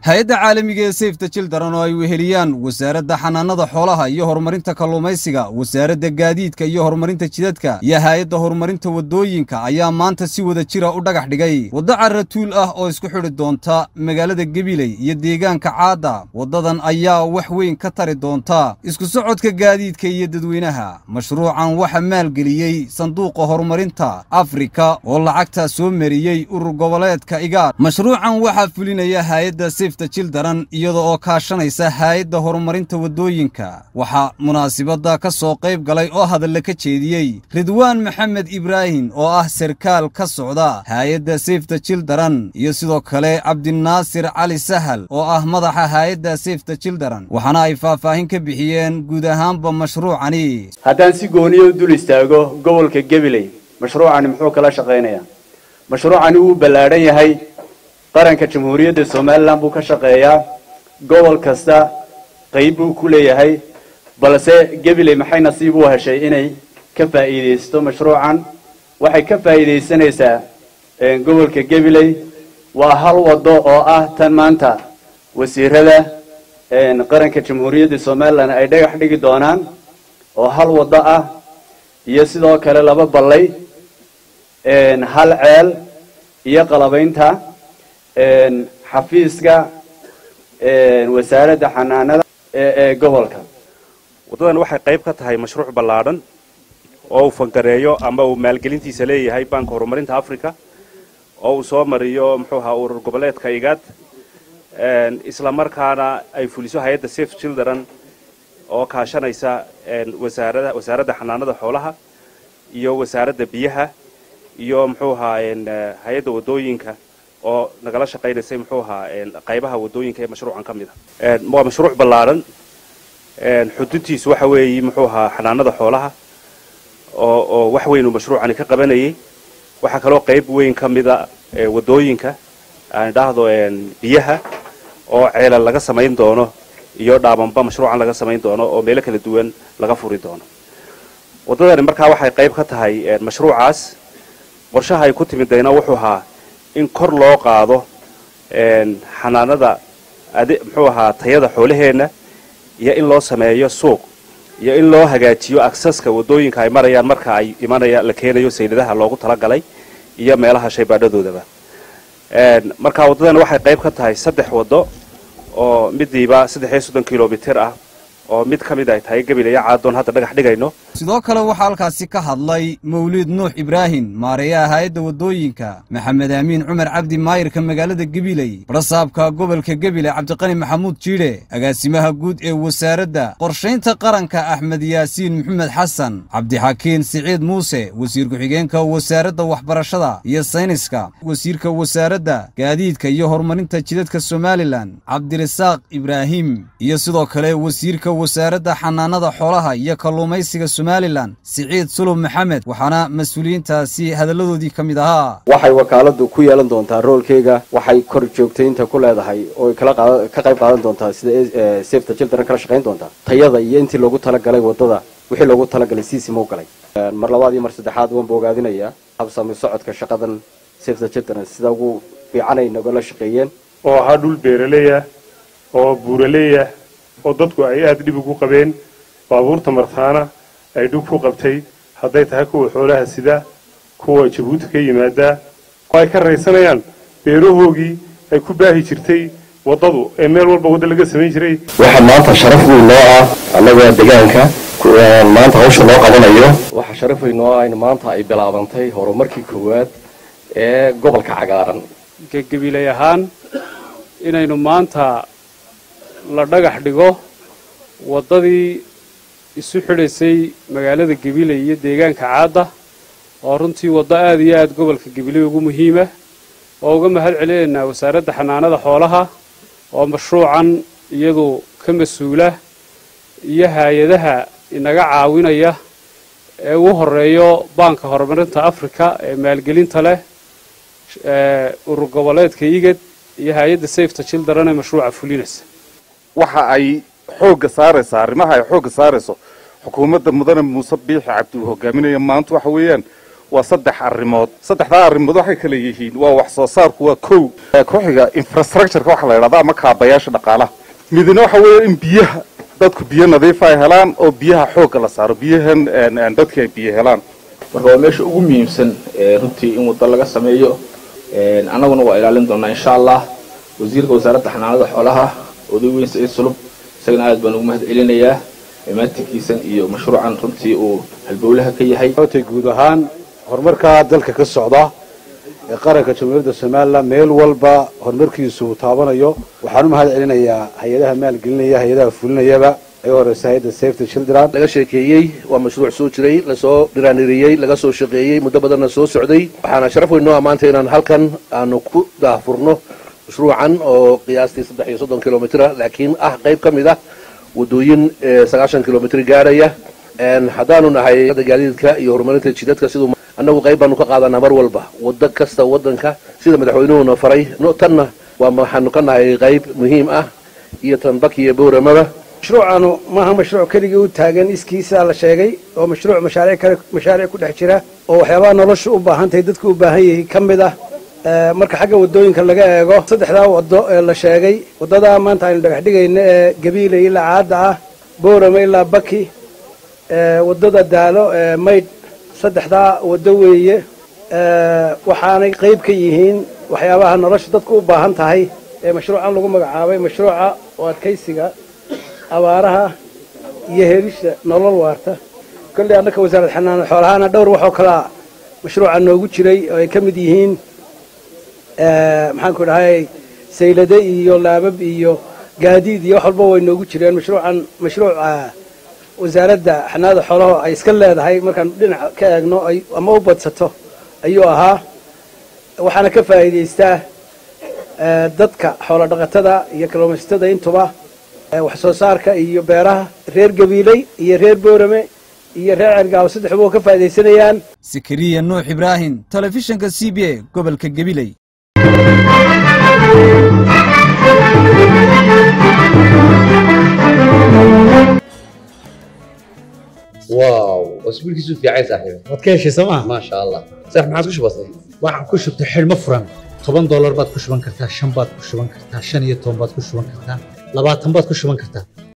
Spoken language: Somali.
hay-adda caalamiga ee safeta childaran oo ay weheliyaan wasaaradda xanaanada xoolaha iyo horumarinta kalluumaysiga wasaaradda gaadiidka iyo horumarinta jidadka iyo hay-adda horumarinta waddooyinka ayaa maanta si wada jira u dhagax dhigay waddo carratuul ah oo isku xidhi doonta magaalada gebiley iyo deegaanka caadda waddadan ayaa wax weyn ka tari doonta isku socodka gaadiidka iyo dadweynaha mashruucan waxa maalgeliyey sanduuqa horumarinta afrika oo lacagta soo mariyey urur goboleedka igaar mashruucan waxaa fulinaya hay-adda safeta childaran iyada oo kaashanaysa hay-adda horumarinta waddooyinka waxaa munaasibadda ka soo qayb galay oo hadalla ka jeediyey ridwaan maxamed ibraahim oo ah sarkaal ka socda hay-adda safeta childaran iyo sidoo kale cabdinaasir cali sahal oo ah madaxa hay-adda safeta childaran waxaana ay faahfaahin ka bixiyeen guud ahaanba mashruucani haddaan si gooniya u dul istaago gobolka gabiley mashruucani muxuu kala shaqaynayaa mashruucani wuu ballaadhan yahay qaranka jamhuuriyadda somalilan buu ka shaqeeyaa gobol kasta qayb buu ku leeyahay balse gabiley maxay nasiib u heshay inay ka faa'iidaysto mashruucan waxay ka faa'iidaysanaysaa gobolka gabiley waa hal waddo oo ah tan maanta wasiirada qaranka jamhuuriyadda somalilan ay dhagax dhigi doonaan oo hal waddo ah iyo sidoo kale laba ballay hal ceel iyo qalabaynta xafiiska wasaaradda xanaanada ee gobolka waddadan waxay qayb ka tahay mashruuc ballaadhan oo uu fangareeyo ama uu maalgelintiisa leeyahay banka horumarinta africa oo uu soo mariyo muxuu ahaa urur goboleedka igaad isla markaana ay fuliso hay-adda safe children oo kaashanaysa wasaarada wasaaradda xanaanada xoolaha iyo wasaaradda biyaha iyo muxuu ahaa hay-adda waddooyinka oo nagala shaqaynaysay muxuu ahaa qaybaha waddooyinka ee mashruucan ka mid a waa mashruuc ballaadhan xuduntiisu waxa weeye muxuu ahaa xanaanada xoolaha oo oo wax weyn uu mashruucani ka qabanayay waxaa kaloo qayb weyn ka mida waddooyinka aan idhaahdo biyaha oo ceelal laga samayn doono iyo dhaabanba mashruucan laga samayn doono oo meelo kala duwan laga furi doono waddadani markaa waxay qayb ka tahay mashruucaas qorshaha ay ku timidayna wuxuu ahaa in kor loo qaado xanaanada ade muxuu ahaa tayada xoolaheenna iyo in loo sameeyo suuq iyo in loo hagaajiyo aksaska waddooyinka ay marayaan marka ay imanaya la keenayo sayladaha loogu talagalay iyo meelaha shaybaadhadoodaba marka waddadan waxay qayb ka tahay saddex waddo oo midiiba saddex iyo soddon kilomitir ah oo mid ka mid ay tahay gabilaya caadoon hadda dhagax dhigayno sidoo kale waxaa halkaasi ka hadlay mawliid nuux ibraahim maareeyaha hay-adda waddooyinka maxamed aamiin cumar cabdi maayirka magaalada gebiley barasaabka gobolka gebile cabdiqani maxamuud jiidhe agaasimaha guud ee wasaaradda qorshaynta qaranka axmed yaasiin maxamed xasan cabdixakiin siciid muuse wasiir ku-xigeenka wasaaradda waxbarashada iyo sayniska wasiirka wasaaradda gaadiidka iyo horumarinta jidadka somalilan cabdirasaaq ibraahim iyo sidoo kale wasiirka wasaaradda xanaanada xoolaha iyo kalluumaysiga somalilan siciid sulub maxamed waxaana mas-uuliyiintaasi hadalladoodii ka mid ahaa waxay wakaaladu ku yeelan doontaa roolkeyga waxay kor joogtaynta ku leedahay oo ka qayb qaadan doontaa sida safeta children kala shaqayn doontaa tayada iyo intii loogu talagalay waddada wixii loogu talagalay siisima u galay mar labaad iyo mar saddexaad waan bogaadinayaa habsami socodka shaqadan safeta children sida ugu fiican ay nagala shaqeeyeen oo ahaa dhul beeraleeyah oo buuraleeyah oo dadku ay aada dhib ugu qabeen baabuurta martaana ay dhug ku qabtay hadday tahay kuwa xoolaha sida kuwa jabuuti ka yimaadaa oo ay ka raysanayaan beerahoogii ay ku baahi jirtay waddadu ee meel walba wadda laga samayn jiray waxaa maanta sharaf weyn noo ah annaga deegaanka maanta hawsha loo qabanayo waxaa sharaf weyn noo ah in maanta ay bilaabantay horumarkii koowaad ee gobolka cagaaran gabilay ahaan inaynu maanta la dhagax dhigo waddadii isu xidhaysay magaalada gabiley iyo deegaanka caadda oo runtii waddo aada iyo aada gobolka gabiley ugu muhiima oo uga mahad celinaynaa wasaaradda xanaanada xoolaha oo mashruucan iyadu ka mas-uula iyo hay-adaha inaga caawinaya ee ugu horeeyo baanka horumarinta africa ee maalgelinta leh urur goboleedka igad iyo hay-adda safeta children ee mashruuca fulinaysa waxa ay xoogga saaraysaa arrimaha ay xoogga saarayso xukuumadda mudane muuse biixi cabdi uu hogaaminayo maanta waxa weeyaan waa saddex arrimood saddexdaa arrimood waxay kala yihiin waa wax soo saarku waa kow ku-xiga infrastructureka waxa la yidhahda ama kaabayaasha dhaqaalaha midna waxa weeye in biyaha dadku biyo nadiifa ay helaan oo biyaha xoogga la saaro biyahan dadki ay biyo helaan marka waa meesha ugu muhiimsan runtii in waddo laga sameeyo annaguna waa ilaalin doonaa insha allah wasiirka wasaaradda xanaanada xoolaha oday weyn saciid sulub isagana aad baan ugu mahad celinayaa maatinkiisan iyo mashruucan runtii uu halbowlaha ka yahay guud ahaan horumarka dalka ka socda ee qaranka jamhuuriyadda somalilan meel walba horumarkiisu uu taabanayo waxaan u mahad celinayaa hay-adaha maalgelinaya hay-adaha fulinayaba ay horeysa hay-adda safety children laga sheekeeyey waa mashruuc soo jiray lasoo dhiraaniriyey laga soo shaqeeyey muddo badanna soo socday waxaana sharaf weyn noo ammaantay inaan halkan aanu ku daahfurno mashruucan oo qiyaastii saddex iyo soddon kilomitr laakiin ah qayb ka mid ah wadooyin sagaashan kilomitr gaadhaya haddaanu nahay gaadiidka iyo horumarinta jidadka siduu annagu qayb baanu ka qaadanaa mar walba wado kasta wadanka sida madaxweynuhuna faray tanna waa waxaanu ka nahay qayb muhiim ah iyo tanbaki iyo bowramaba mashruucanu maaha mashruuc keligii u taagan iskiisa la sheegay oo mashruuc mashaariic kale mashaariic ku dhex jira oo waxyaabaha nolosha u baahan tahay dadku u baahan yahay ka mid ah marka xagga wadooyinka laga eego saddexdaa wado ee la sheegay wadadaa maanta aynu dhagax dhigayno ee gabiile ilaa caadda ah boorame ilaa baki wadada daalo ee maydh saddexdaa wado weeye waxaanay qayb ka yihiin waxyaabaha nolosha dadku u baahan tahay ee mashruucan lagu magacaabay mashruuca oo adkaysiga abaaraha iyo helisha nolol waarta kolley annaka wasaaradda xanaanada xoolahaana dhowr waxoo kalaa mashruuca noogu jiray oo ay ka mid yihiin maxaanku dhahay saylade iyo laabab iyo gaadiid iyo wax walba way noogu jireen mashruucan mashruuca wasaaradda xanaanada xoolaha ay iska leedahay markaan dhinac ka eegno ama u badsato ayuu ahaa waxaana ka faa'iidaystaa dadka xoolo dhaqatada iyo kalluumaysatada intuba wax soo saarka iyo beeraha reer gabiiley iyo reer boorame iyo reer cergaawo saddexuba oo ka faa'iidaysanayaan sakariya nuux ibraahim telefishinka c b a gobolka gabiley واو اسبوعك في عايز صاحبي waad ka heshay sooma ما شاء الله صح ما عاد كش بسيط waxaan ku shubtay xidhmo furan toban doolar baad ku shuban kartaa shan baad ku shuban kartaa shan iyo toban baad ku shuban kartaa labaatan baad ku shuban kartaa